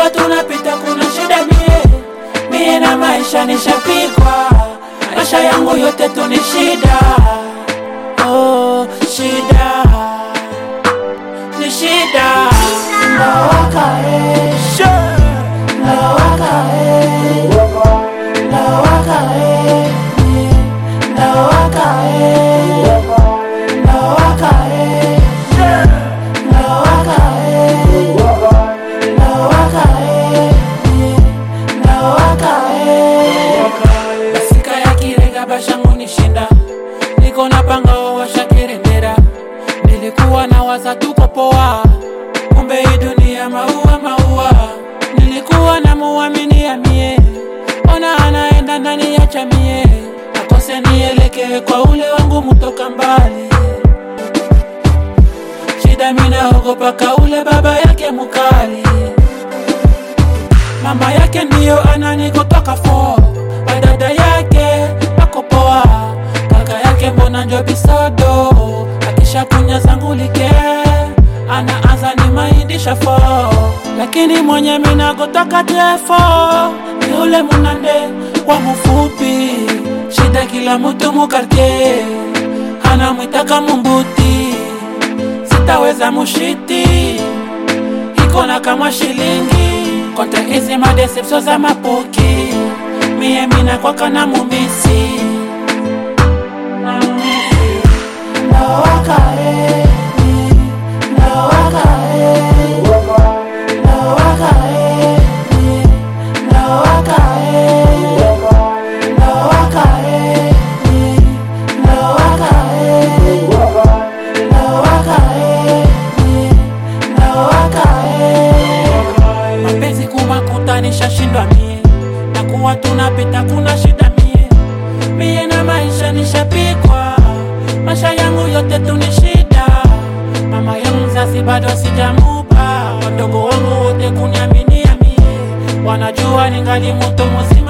kuwa tunapita kuna shida mie mie na maisha nishapikwa maisha yangu yote tu ni shida oh, shida ni shida lawaka eh. lawaka eh. lawaka eh. lawaka eh. lawaka eh. lawaka eh. lawaka eh. lawaka eh. basika ya kirega bashangu nishinda niko na panga washakirendera nilikuwa na waza tuko poa kumbe hii dunia maua maua nilikuwa na muamini ya mie ona anaenda ndani ya chamie akose nielekee kwa ule wangu mutoka mbali shida minaogopa ka ule baba yake mukali mama yake ndiyo ananikotoka fo badada yake ako poa kaka yake mbona njo bisodo akisha kunya zangu like anaanza ni maindisha fo lakini mwenye minagotoka tefo ni ule munande wa mufupi shida kila mutu mukartie anamwitaka mumbuti sitaweza mushiti iko na kama shilingi kote hizi madesepsio za mapuki mie mina kwaka na mumisi Na mumisi. Lawaka, eh, lawaka, eh, lawaka, eh, lawaka, eh, lawaka, eh, lawaka, eh, lawaka, eh, lawaka, eh. mapenzi kumakutanisha shindwa mie na kuwa tunapita kuna shida mie mie na maisha nishapikwa maisha yangu yote tu ni shida mama yangu mzazi bado sijamupa wadogo wangu wote kuniaminia mie wanajua ningali mutu muzima